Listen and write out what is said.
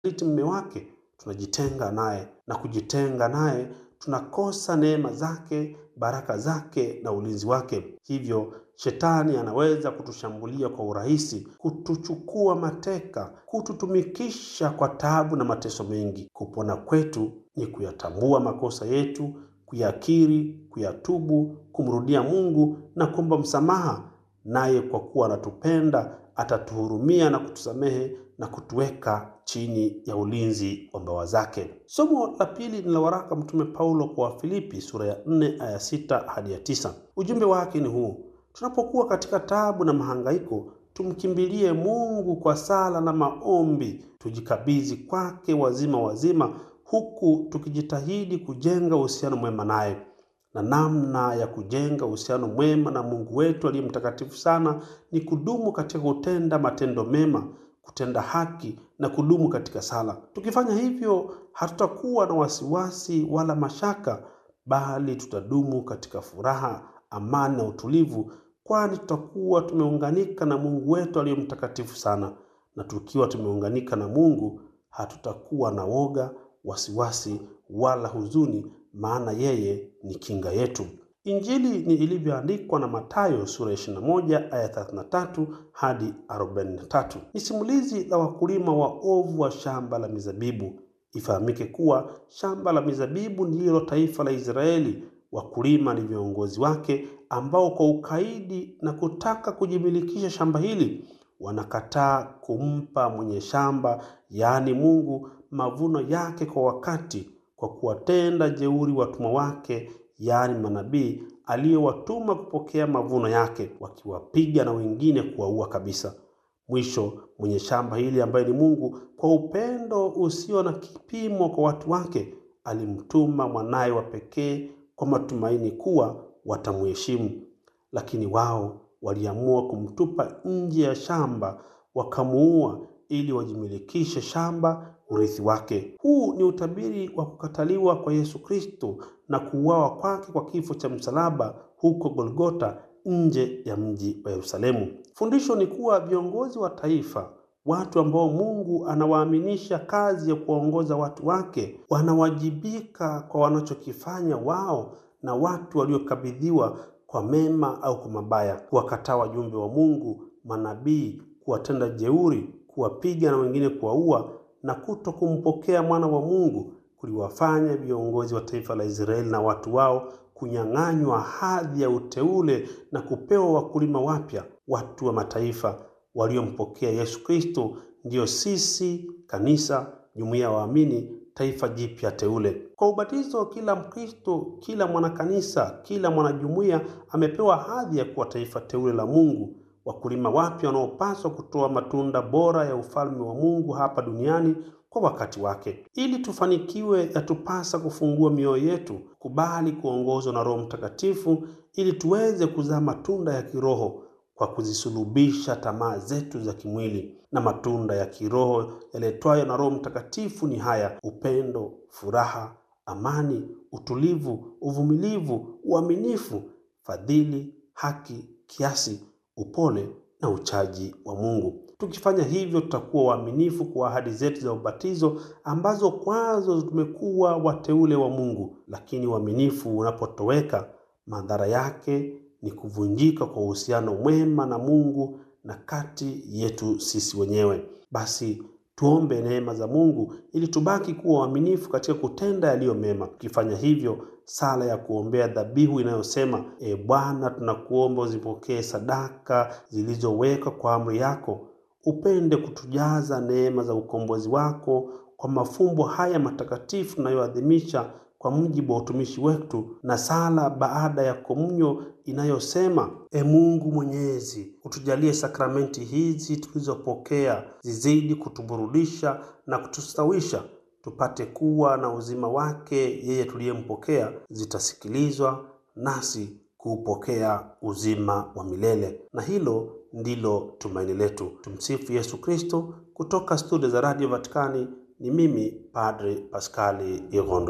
kumsaliti mume wake, tunajitenga naye, na kujitenga naye tunakosa neema zake, baraka zake na ulinzi wake. Hivyo shetani anaweza kutushambulia kwa urahisi, kutuchukua mateka, kututumikisha kwa taabu na mateso mengi. Kupona kwetu ni kuyatambua makosa yetu, kuyakiri, kuyatubu, kumrudia Mungu na kuomba msamaha, naye kwa kuwa anatupenda atatuhurumia na kutusamehe na kutuweka chini ya ulinzi wa mbawa zake. Somo la pili ni la waraka Mtume Paulo kwa Wafilipi sura ya 4 aya 6 hadi ya 9. Ujumbe wake ni huu: tunapokuwa katika taabu na mahangaiko, tumkimbilie Mungu kwa sala na maombi, tujikabidhi kwake wazima wazima, huku tukijitahidi kujenga uhusiano mwema naye na namna ya kujenga uhusiano mwema na Mungu wetu aliye mtakatifu sana ni kudumu katika kutenda matendo mema, kutenda haki na kudumu katika sala. Tukifanya hivyo, hatutakuwa na wasiwasi wala mashaka, bali tutadumu katika furaha, amani na utulivu, kwani tutakuwa tumeunganika na Mungu wetu aliye mtakatifu sana. Na tukiwa tumeunganika na Mungu, hatutakuwa na woga, wasiwasi wala huzuni maana yeye ni kinga yetu. Injili ni ilivyoandikwa na Mathayo sura ya 21 aya 33 hadi 43. Ni simulizi la wakulima wa ovu wa shamba la mizabibu. Ifahamike kuwa shamba la mizabibu ndilo taifa la Israeli. Wakulima ni viongozi wake ambao kwa ukaidi na kutaka kujimilikisha shamba hili wanakataa kumpa mwenye shamba, yaani Mungu, mavuno yake kwa wakati kwa kuwatenda jeuri watumwa wake, yaani manabii aliyowatuma kupokea mavuno yake, wakiwapiga na wengine kuwaua kabisa. Mwisho, mwenye shamba hili ambaye ni Mungu, kwa upendo usio na kipimo kwa watu wake, alimtuma mwanaye wa pekee kwa matumaini kuwa watamheshimu. Lakini wao waliamua kumtupa nje ya shamba, wakamuua ili wajimilikishe shamba urithi wake. Huu ni utabiri wa kukataliwa kwa Yesu Kristo na kuuawa kwake kwa kifo cha msalaba huko Golgota, nje ya mji wa Yerusalemu. Fundisho ni kuwa viongozi wa taifa, watu ambao Mungu anawaaminisha kazi ya kuwaongoza watu wake, wanawajibika kwa wanachokifanya wao na watu waliokabidhiwa kwa mema au kwa mabaya, kuwakataa wajumbe wa Mungu, manabii, kuwatenda jeuri, kuwapiga na wengine kuwaua na kuto kumpokea mwana wa Mungu kuliwafanya viongozi wa taifa la Israeli na watu wao kunyang'anywa hadhi ya uteule na kupewa wakulima wapya, watu wa mataifa waliompokea Yesu Kristo, ndiyo sisi kanisa, jumuiya ya waamini, taifa jipya teule. Kwa ubatizo, kila Mkristo, kila mwanakanisa, kila mwanajumuiya amepewa hadhi ya kuwa taifa teule la Mungu, wakulima wapya wanaopaswa kutoa matunda bora ya ufalme wa Mungu hapa duniani kwa wakati wake. Ili tufanikiwe, yatupasa kufungua mioyo yetu, kubali kuongozwa na Roho Mtakatifu ili tuweze kuzaa matunda ya kiroho kwa kuzisulubisha tamaa zetu za kimwili. Na matunda ya kiroho yaletwayo na Roho Mtakatifu ni haya: upendo, furaha, amani, utulivu, uvumilivu, uaminifu, fadhili, haki, kiasi, upole na uchaji wa Mungu. Tukifanya hivyo, tutakuwa waaminifu kwa ahadi zetu za ubatizo ambazo kwazo tumekuwa wateule wa Mungu. Lakini uaminifu unapotoweka, madhara yake ni kuvunjika kwa uhusiano mwema na Mungu na kati yetu sisi wenyewe. Basi tuombe neema za Mungu ili tubaki kuwa waaminifu katika kutenda yaliyo mema. Tukifanya hivyo, sala ya kuombea dhabihu inayosema: E Bwana, tunakuomba uzipokee sadaka zilizowekwa kwa amri yako, upende kutujaza neema za ukombozi wako kwa mafumbo haya matakatifu tunayoadhimisha kwa mujibu wa utumishi wetu, na sala baada ya komunyo inayosema: E Mungu Mwenyezi, utujalie sakramenti hizi tulizopokea zizidi kutuburudisha na kutustawisha, tupate kuwa na uzima wake yeye tuliyempokea, zitasikilizwa nasi kuupokea uzima wa milele. Na hilo ndilo tumaini letu. Tumsifu Yesu Kristo. Kutoka studio za Radio Vatikani ni mimi Padre Paskali Igondo.